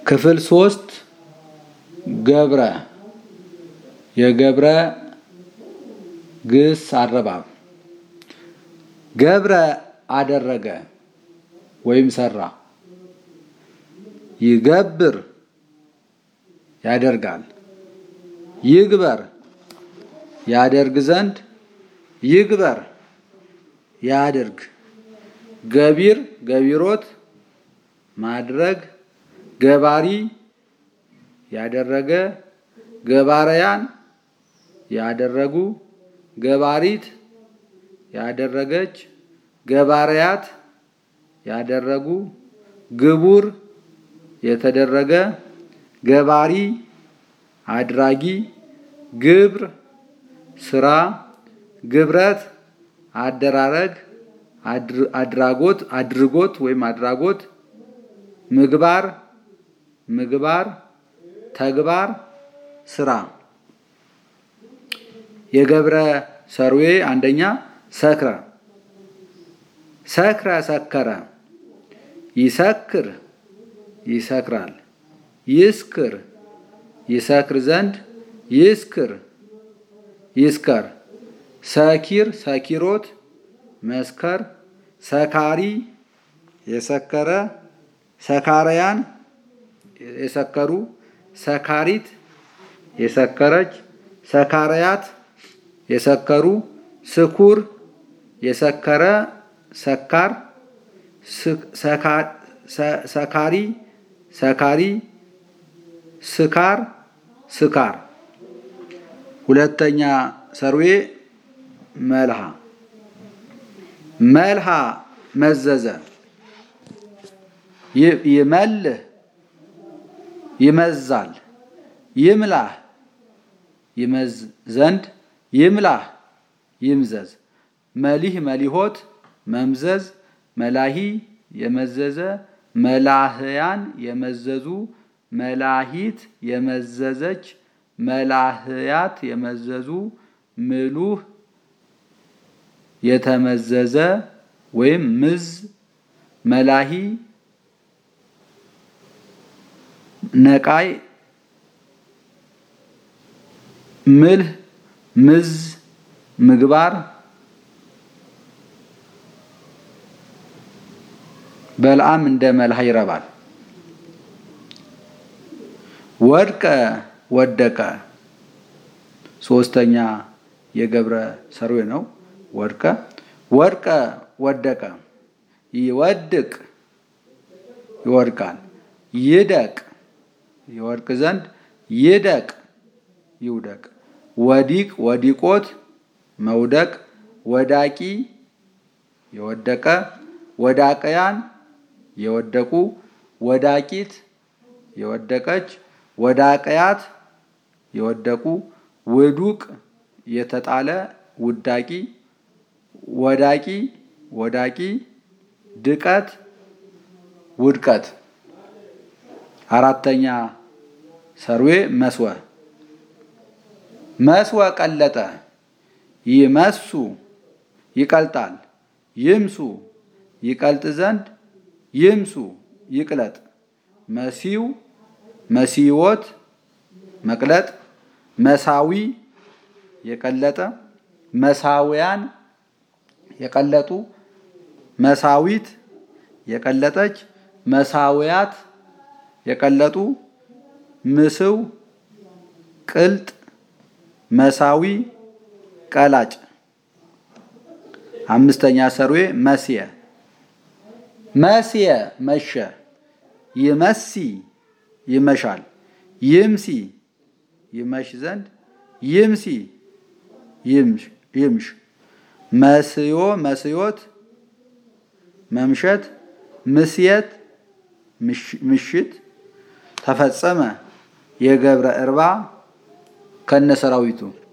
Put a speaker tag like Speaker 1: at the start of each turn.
Speaker 1: ክፍል ሶስት ገብረ የገብረ ግስ አረባብ ገብረ አደረገ ወይም ሰራ። ይገብር ያደርጋል። ይግበር ያደርግ ዘንድ ይግበር ያድርግ። ገቢር ገቢሮት ማድረግ ገባሪ ያደረገ ገባረያን ያደረጉ ገባሪት ያደረገች ገባርያት ያደረጉ ግቡር የተደረገ ገባሪ አድራጊ ግብር ስራ ግብረት አደራረግ አድራጎት አድርጎት ወይም አድራጎት ምግባር ምግባር ተግባር ስራ የገብረ ሰርዌ አንደኛ ሰክረ ሰክረ ሰከረ ይሰክር ይሰክራል ይስክር ይሰክር ዘንድ ይስክር ይስከር ሰኪር ሰኪሮት መስከር ሰካሪ የሰከረ ሰካረያን የሰከሩ ሰካሪት የሰከረች ሰካረያት የሰከሩ ስኩር የሰከረ ሰካር ሰካሪ ሰካሪ ስካር ስካር ሁለተኛ ሰርዌ መልሃ መልሃ መዘዘ ይመልህ ይመዛል ይምላህ ይመዝ ዘንድ ይምላህ ይምዘዝ መሊህ መሊሆት መምዘዝ መላሂ የመዘዘ መላህያን የመዘዙ መላሂት የመዘዘች መላህያት የመዘዙ ምሉህ የተመዘዘ ወይም ምዝ መላሂ ነቃይ ምልህ ምዝ ምግባር በልዓም እንደ መልሃ ይረባል። ወድቀ ወደቀ ሶስተኛ የገብረ ሰርዌ ነው። ወድቀ ወድቀ ወደቀ ይወድቅ ይወድቃል። ይደቅ ይወድቅ ዘንድ ይደቅ ይውደቅ። ወዲቅ ወዲቆት መውደቅ ወዳቂ የወደቀ ወዳቀያን የወደቁ ወዳቂት የወደቀች ወዳቀያት የወደቁ ውዱቅ የተጣለ ውዳቂ ወዳቂ ወዳቂ ድቀት ውድቀት አራተኛ ሰርዌ መስወ መስወ ቀለጠ ይመሱ ይቀልጣል ይምሱ ይቀልጥ ዘንድ ይምሱ ይቅለጥ መሲው መሲዎት መቅለጥ መሳዊ የቀለጠ መሳውያን የቀለጡ መሳዊት የቀለጠች መሳውያት የቀለጡ ምስው ቅልጥ መሳዊ ቀላጭ አምስተኛ ሰርዌ መስየ መስየ መሸ ይመሲ ይመሻል ይምሲ ይመሽ ዘንድ ይምሲ ይምሽ መስዮ መስዮት መምሸት ምስየት ምሽት ተፈጸመ የገብረ እርባ ከነሰራዊቱ